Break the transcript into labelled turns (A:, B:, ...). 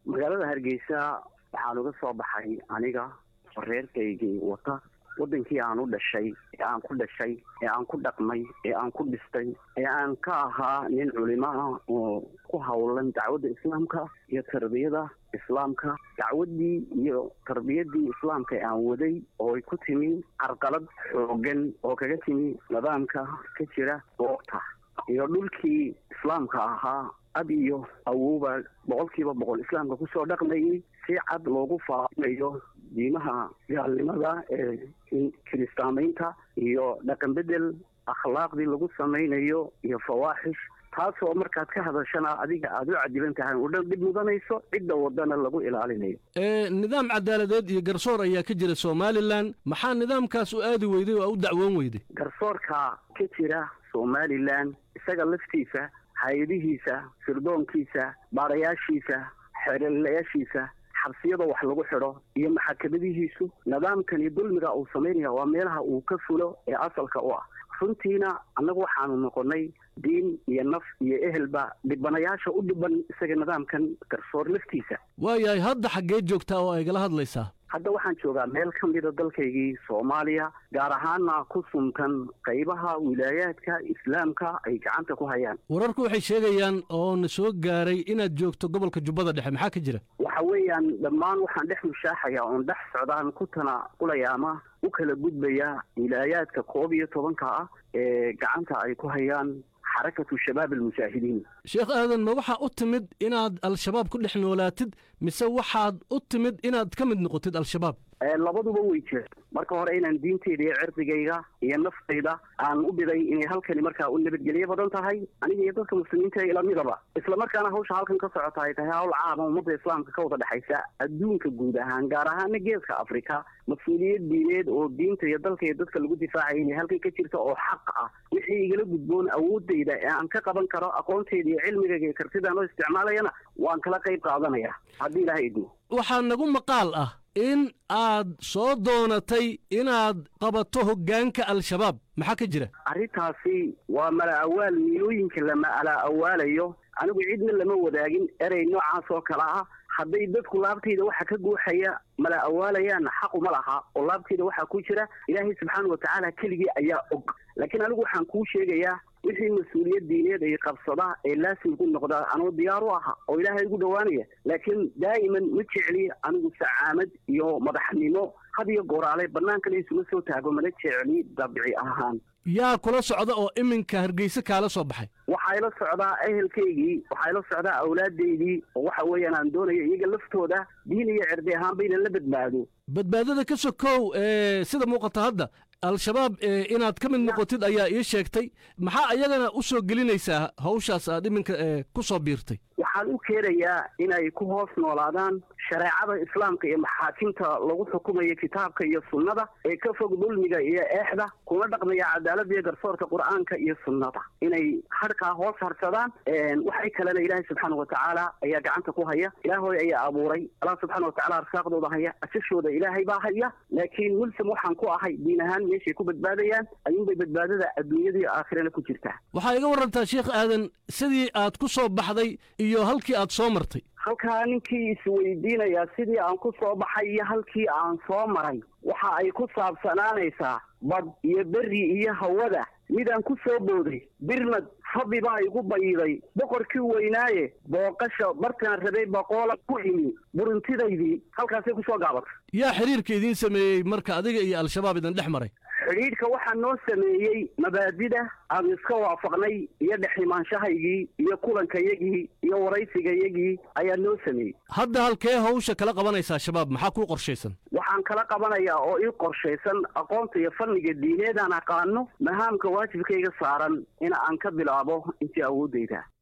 A: magaalada hargeysa waxaan uga soo baxay aniga reerkaygii wata waddankii aan u dhashay ee aan ku dhashay ee aan ku dhaqmay ee aan ku dhistay ee aan ka ahaa nin culimo ah oo ku howlan dacwadda islaamka iyo tarbiyada islaamka dacwaddii iyo tarbiyadii islaamka ee aan waday oo ay ku timi carqalad xoogan oo kaga timi nidaamka ka jira goobta iyo dhulkii islaamka ahaa ab iyo awowba boqolkiiba boqol islaamka kusoo dhaqmayay si cad loogu faafinayo diimaha gaalnimada ee kiristaamaynta iyo dhaqan bedel akhlaaqdii lagu samaynayo iyo fawaaxish taasoo markaad ka hadashana adiga aada u cadilan tahay oo dhan dhib mudanayso cidda wadana lagu ilaalinayo
B: nidaam cadaaladeed iyo garsoor ayaa ka jira somalilan maxaa nidaamkaas u aadi weyday oo u dacwoon weyday
A: garsoorka ka jira somalilan isaga laftiisa hay-adihiisa sirdoonkiisa baarayaashiisa xeerlayaashiisa xabsiyada wax lagu xidho iyo maxakamadihiisu nidaamkani dulmiga uu samaynaya waa meelaha uu ka fulo ee asalka u ah runtiina annagu waxaanu noqonay diin iyo naf iyo ehelba dhibanayaasha u dhiban isaga nidaamkan garsoor laftiisa
B: waayahay hadda xaggee joogtaa oo aygala hadlaysaa
A: hadda waxaan joogaa meel ka mida dalkaygii soomaaliya gaar ahaana ku suntan qaybaha wilaayaadka islaamka ay gacanta ku hayaan
B: wararku waxay sheegayaan oo na soo gaaray inaad joogto gobolka jubbada dhexe maxaa ka jira
A: waxa weeyaan dhammaan waxaan dhex mushaaxaya oon dhex socdaan ku tanaqulaya ama u kala gudbaya wilaayaadka koob iyo tobanka ah ee gacanta ay ku hayaan xarakatu shabaab almujaahidiin
B: sheekh aadan ma waxaa u timid inaad al-shabaab ku dhex noolaatid mise waxaad u timid inaad ka mid noqotid al-shabaab
A: labaduba way jirta marka hore inaan diinteyda iyo cirdigayga iyo naftayda aan u biday inay halkani markaa u nabadgelyo badan tahay aniga iyo dadka muslimiinta ila midaba isla markaana hawsha halkan ka socota ay tahay hawl caama ummadda islaamka ka wada dhexaysa adduunka guud ahaan gaar ahaana geeska afrika mas-uuliyad diineed oo diinta iyo dalka iyo dadka lagu difaacaya inay halkan ka jirta oo xaq ah wixii igala gudboon awoodayda ee aan ka qaban karo aqoontayda iyo cilmigayga iyo kartidaan oo isticmaalayana waan kala qayb qaadanaya haddii ilaahay idmo
B: waxaa nagu maqaal ah in aad soo doonatay inaad qabato hoggaanka al-shabaab maxaa ka jira
A: arrintaasi waa mala awaal niyooyinka lama ala awaalayo anigu cidna lama wadaagin erey noocaas oo kale ah hadday dadku laabtayda waxa ka guuxaya mala awaalayaan xaquma laha oo laabtayda waxaa ku jira ilaahay subxaana watacaala keligii ayaa og laakiin anigu waxaan kuu sheegayaa wixii mas-uuliyad diineed ay qabsada ee laasim ku noqda anuu diyaar u aha oo ilaahay ugu dhowaanaya laakiin daa'iman ma jecli anigu sacaamad iyo madaxnimo had iyo gooraale bannaankana isuma soo taago mana jecli dabici ahaan
B: yaa kula socda oo iminka hargeyse kaala soo baxay
A: waxaa ila socdaa ehelkaygii waxaa ila socdaa awlaadaydii oo waxa weeyaan aan doonayo iyaga laftooda diin iyo cirdi ahaanba inan la badbaado
B: badbaadada ka sokow sida muuqata hadda al-shabaab inaad ka mid noqotid ayaa ii sheegtay maxaa iyagana u soo gelinaysaa hawshaas aad iminka ku soo biirtay
A: waxaan u keenayaa inay ku hoos noolaadaan shareecada islaamka iyo maxaakimta lagu xukumayo kitaabka iyo sunnada ee ka fog dulmiga iyo eexda kuna dhaqmaya cadaaladda iyo garsoorka qur'aanka iyo sunnada inay hadhkaa hoos harsadaan waxay kalena ilaahay subxaana watacaala ayaa gacanta ku haya ilaahoy ayaa abuuray allah subxaana watacala arsaaqdooda haya asashooda ilaahay baa haya laakiin mulsam waxaan ku ahay diin ahaan meeshay ku badbaadayaan ayuunbay badbaadada adduunyada iyo aakhirana ku jirtaa
B: waxaa iga warantaa sheekh aadan sidii aad ku soo baxday iyo halkii aad soo martay
A: halkaa ninkii isweydiinayaa sidii aan ku soo baxay iyo halkii aan soo maray waxa ay ku saabsanaanaysaa bad iyo berri iyo hawada midaan ku soo booday birmad fabi baa igu bayiday boqorkii weynaaye booqasha bartaan rabay boqoola ku imi buruntidaydii halkaasay ku soo gaabatay
B: yaa xiriirka idiin sameeyey marka adiga iyo al-shabaab idin dhex maray
A: xidhiidhka waxaa noo sameeyey mabaadida aan iska waafaqnay iyo dheximaanshahaygii iyo kulankayagii iyo waraysigayagii ayaa noo sameeyey
B: hadda halkee hawsha kala qabanaysaa shabaab maxaa kuu qorshaysan
A: waxaan kala qabanayaa oo ii qorshaysan aqoonta iyo fanniga diineedaan aqaano mahaamka waajibkayga saaran in aan ka bilaabo intii awooddayda